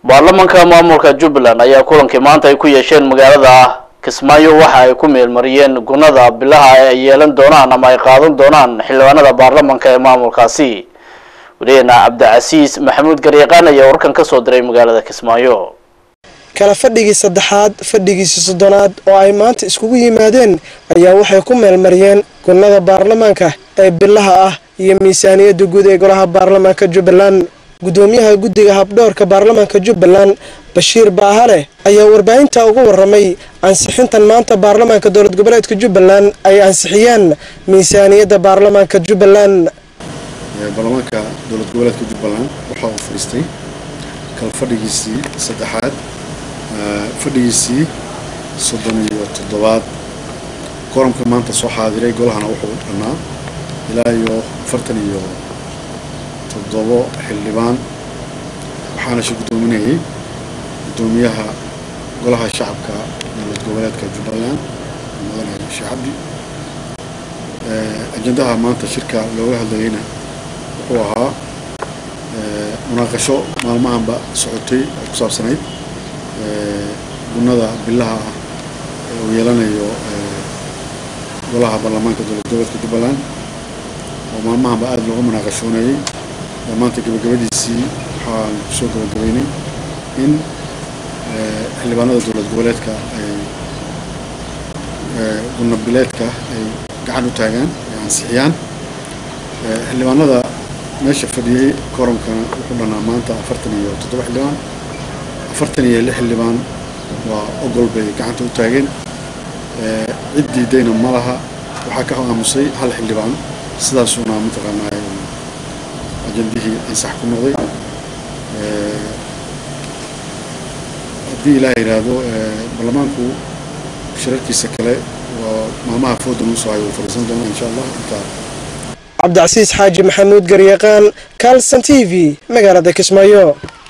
baarlamanka maamulka jubbaland ayaa kulankii maanta ay ku yeesheen magaalada kismaayo waxa ay ku meelmariyeen gunada bilaha ay yeelan doonaan ama ay qaadan doonaan xildhibaanada baarlamanka ee maamulkaasi weliyeena cabdicasiis maxamuud garyaqaan ayaa warkan ka soo diray magaalada kismaayo kala fadhigii saddexaad fadhigiisii soddonaad oo ay maanta iskugu yimaadeen ayaa waxay ku meelmariyeen gunada baarlamaanka ee bilaha ah iyo miisaaniyadda guud ee golaha baarlamaanka jubbaland gudoomiyaha guddiga habdhoorka baarlamaanka jubbaland bashiir baahale ayaa warbaahinta uga waramay ansixintan maanta baarlamaanka dowlad goboleedka jubbaland ay ansixiyeen miisaaniyadda baarlamaanka jubbaland baarlamaanka dowlad goboleedka jubbaland waxa uu fadhiistay kala fadhigiisii saddexaad fadhigiisii soddon iyo toddobaad koramka maanta soo xaadiray golahana wuxuu dhannaa ilaa iyo afartan iyo toddobo xildhibaan waxaana shi guddoominayay guddoomiyaha golaha shacabka dowlad goboleedka jubbaland mudane sheekh cabdi ajendaha maanta shirka looga hadlayeyna wuxuu ahaa munaaqasho maalmahanba socotay oo ku saabsanayd gunada bilaha ah ee uu yeelanayo golaha baarlamaanka dowlad goboleedka jubbaland oo maalmahanba aada looga munaaqashooneeyey oo maanta gabagabadiisii waxaan kusoo gabagabeynay in xildhibaanada dowlad goboleedka ay guna bileedka ay gacan u taagaan ay ansixiyaan xildhibaanada meesha fadhiyey koramkana wuxuu dhannaa maanta afartan iyo toddoba xildhibaan afartan iyo lix xildhibaan waa ogol bay gacanta u taageen cid diidayna ma laha waxaa ka aamusay hal xildhibaan sidaasuuna mataqaanaa ajandihii ansax ku noqday haddii ilaah yidhaahdo baarlamaanku shirarkiisa kale waa maalmaha fooda nuu soo hayo uu fadhiisan doona insha allah intaa cabdicasiis xaaji maxamuud garyaqaan kalson t v magaalada kismaayo